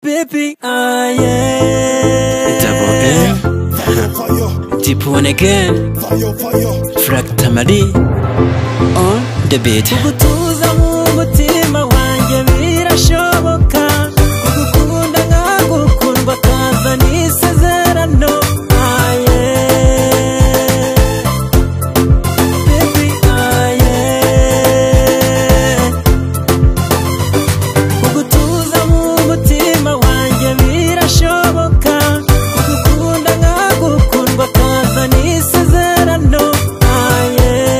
baby ah yeah Double N Deep one again Frank Tamari On the beat gutuza nk'umutima wanjye birashoboka kugukunda nkagukundwa kaza n'isezerano Ah, yeah. Baby, ah, yeah. kugutuza nk'umutima wanjye birashoboka kugukunda nkagukundwa kaza n'isezerano Ah, yeah.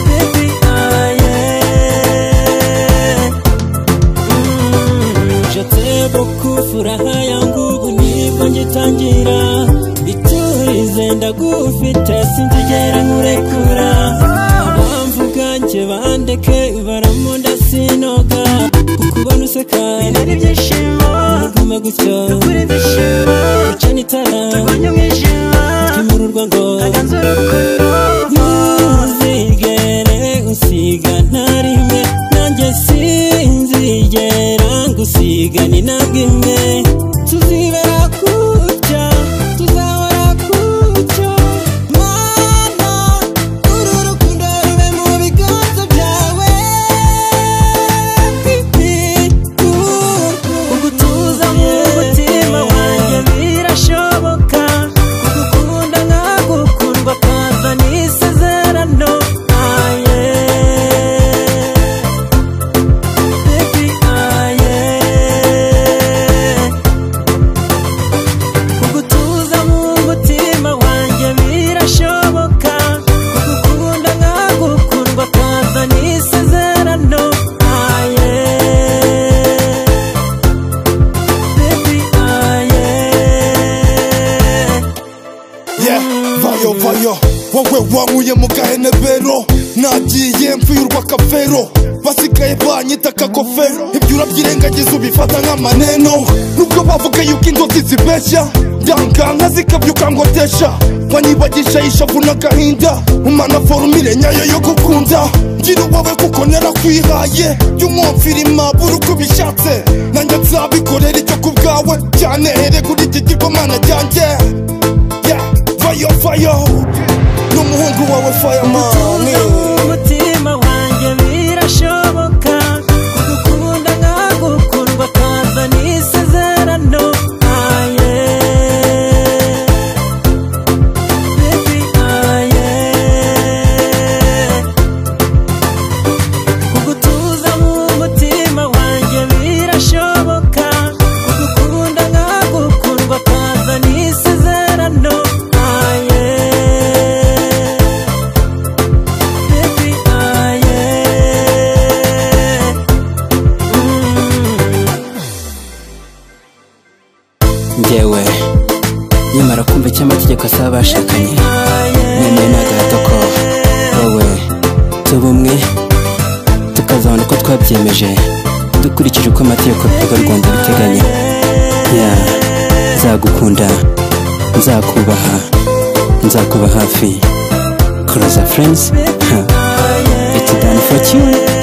Baby, ah, yeah. Mm, Je t'aime beaucoup, furaha yangu ubu nibwo ngitangira iturize ndagufite sinzigera nkurekura abamvuga nje bandeke baramunda sinoga kukubona useka binari ibyishimo guma gutyo tugura ibyishimo icana itara turwanya umwijima twimururwa ngo aganze urukundo ntuzigere usiga nta rimwe nanjye sinzigera ngusiga ni ntabwo imwe tuzibera kutya tuzahora kutya mana uru rukundo rube mu biganza byawe pipi ugutuza mu mutima wanjye birashoboka kugukunda nkagukundwa kaza n'isezerano Ah, yeah. Baby, ah, yeah. kugutuza mu mutima wanjye birashoboka kugukunda nkagukundwa kaza n'isezerano Ah, yeah. Baby, ah, yeah. Yeah, vayo vayo wowe wankuye mu gahenebero nagiye mpfirwa akafero basigaye banyita kakofero ibyo urabyirengagiza ubifata nk'amaneno nubwo bavuga yuko inzozi zibeshya ndanganka zikabyuka ngo desha banyibagisha ishavu n'agahinda umana forumire nyayo yo gukunda ngira uwawe kuko narakwihaye jya umwumvira impabura uko ubishatse nanjye nzabikorera icyo ku bwawe cyane here kuri iki gikomana cyanjye Yeah, fire, fire. N'umuhungu wawe fireman. umutima wanjye birashoboka kugukunda nkagukundwa kaza n'isezerano Ah, yeah. Baby, ah, yeah. kugutuza nk'umutima wanjye birashoboka kugukunda nkagukundwa kaza n'isezerano Ah, yeah. Baby, ah, yeah. Mm. Njyewe Nyamara kumva icyo amategeko asaba abashakanye Nemeye n'agahato ko Wowe Tuba umwe Tukazabona uko twabyemeje Dukurikije uko amategeko y'urugo Rwanda abiteganya Ya Nzagukunda Nzakubaha Nzakuba hafi Closer friends ha. It's done for you